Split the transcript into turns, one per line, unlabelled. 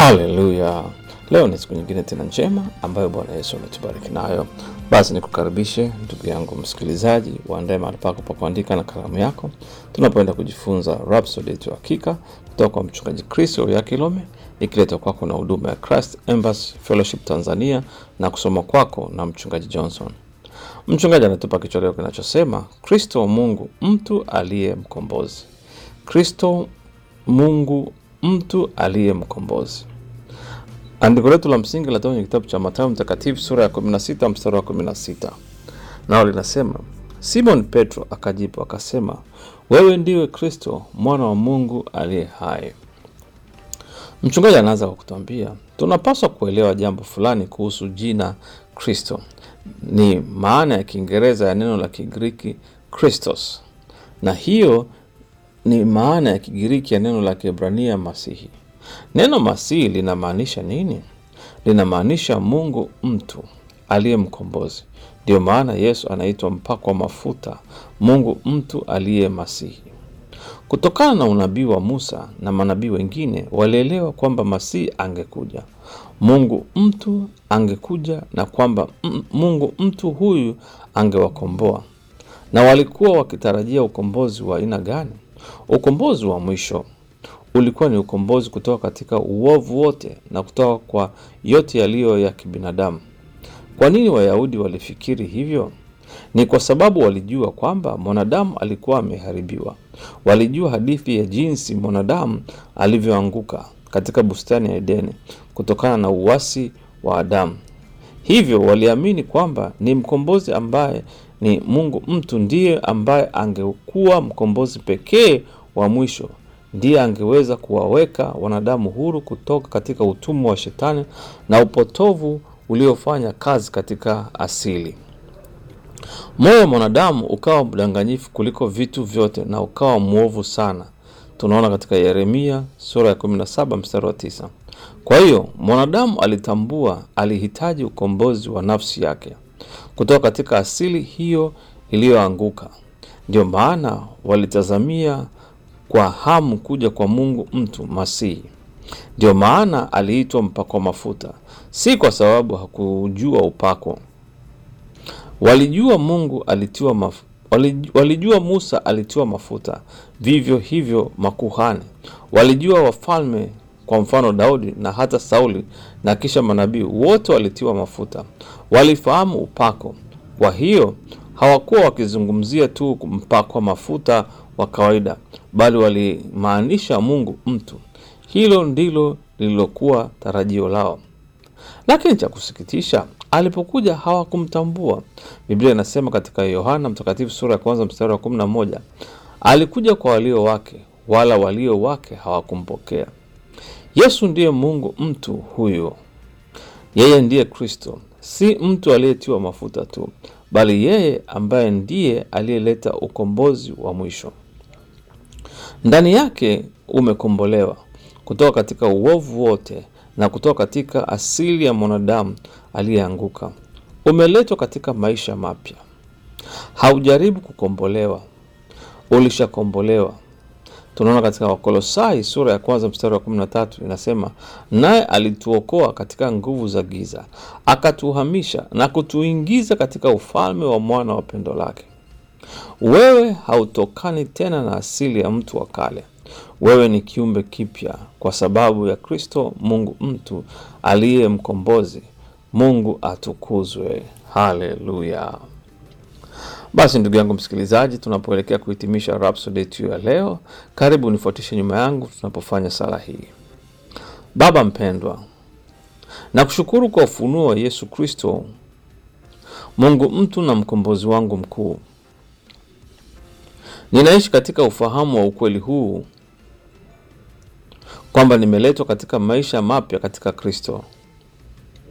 Haleluya! Leo ni siku nyingine tena njema ambayo Bwana Yesu ametubariki nayo. Basi nikukaribishe ndugu yangu msikilizaji, uandae mahali pako pa kuandika na kalamu yako, tunapoenda kujifunza Rhapsody yetu ya hakika kutoka kwa mchungaji Chris Oryakilome, ikiletwa kwako na huduma ya Christ Embassy Fellowship Tanzania na kusoma kwako na mchungaji Johnson. Mchungaji anatupa kichwa leo kinachosema Kristo Mungu mtu aliye mkombozi. Kristo Mungu mtu aliye mkombozi. Andiko letu la msingi linatoka kwenye kitabu cha Mathayo Mtakatifu sura ya 16 mstari wa 16, nao linasema Simon Petro akajibu akasema, wewe ndiwe Kristo mwana wa Mungu aliye hai. Mchungaji anaanza kwa kutuambia tunapaswa kuelewa jambo fulani kuhusu jina Kristo. Ni maana ya Kiingereza ya neno la Kigiriki Christos, na hiyo ni maana ya Kigiriki ya neno la Kiebrania Masihi. Neno Masihi linamaanisha nini? Linamaanisha Mungu mtu aliye mkombozi. Ndiyo maana Yesu anaitwa mpakwa mafuta, Mungu mtu aliye Masihi. Kutokana na unabii wa Musa na manabii wengine, walielewa kwamba Masihi angekuja, Mungu mtu angekuja, na kwamba m- Mungu mtu huyu angewakomboa. Na walikuwa wakitarajia ukombozi wa aina gani? Ukombozi wa mwisho ulikuwa ni ukombozi kutoka katika uovu wote na kutoka kwa yote yaliyo ya kibinadamu. Kwa nini Wayahudi walifikiri hivyo? Ni kwa sababu walijua kwamba mwanadamu alikuwa ameharibiwa. Walijua hadithi ya jinsi mwanadamu alivyoanguka katika bustani ya Edeni kutokana na uasi wa Adamu. Hivyo waliamini kwamba ni mkombozi ambaye ni Mungu mtu ndiye ambaye angekuwa mkombozi pekee wa mwisho, ndiye angeweza kuwaweka wanadamu huru kutoka katika utumwa wa shetani na upotovu uliofanya kazi katika asili. Moyo wa mwanadamu ukawa mdanganyifu kuliko vitu vyote na ukawa mwovu sana. Tunaona katika Yeremia sura ya 17 mstari wa 9. Kwa hiyo mwanadamu alitambua alihitaji ukombozi wa nafsi yake kutoka katika asili hiyo iliyoanguka. Ndio maana walitazamia kwa hamu kuja kwa Mungu mtu Masihi. Ndio maana aliitwa mpakwa mafuta, si kwa sababu hakujua upako. Walijua Mungu alitiwa maf... walij- walijua Musa alitiwa mafuta, vivyo hivyo makuhani. Walijua wafalme, kwa mfano Daudi na hata Sauli na kisha manabii wote walitiwa mafuta. Walifahamu upako. Kwa hiyo hawakuwa wakizungumzia tu mpakwa mafuta wa kawaida, bali walimaanisha Mungu mtu. Hilo ndilo lililokuwa tarajio lao. Lakini cha kusikitisha, alipokuja hawakumtambua. Biblia inasema katika Yohana Mtakatifu sura ya kwanza mstari wa kumi na moja alikuja kwa walio wake, wala walio wake hawakumpokea. Yesu ndiye Mungu mtu huyo. Yeye ndiye Kristo, si mtu aliyetiwa mafuta tu, bali yeye ambaye ndiye aliyeleta ukombozi wa mwisho. Ndani yake umekombolewa kutoka katika uovu wote na kutoka katika asili ya mwanadamu aliyeanguka. Umeletwa katika maisha mapya. Haujaribu kukombolewa, ulishakombolewa. Tunaona katika Wakolosai sura ya kwanza mstari wa 13 inasema, naye alituokoa katika nguvu za giza, akatuhamisha na kutuingiza katika ufalme wa mwana wa pendo lake. Wewe hautokani tena na asili ya mtu wa kale. Wewe ni kiumbe kipya kwa sababu ya Kristo Mungu mtu aliye mkombozi. Mungu atukuzwe. Haleluya! Basi ndugu yangu msikilizaji, tunapoelekea kuhitimisha Rhapsody yetu ya leo, karibu unifuatishe nyuma yangu tunapofanya sala hii. Baba mpendwa, nakushukuru kwa ufunuo wa Yesu Kristo, Mungu mtu na mkombozi wangu mkuu. Ninaishi katika ufahamu wa ukweli huu kwamba nimeletwa katika maisha mapya katika Kristo.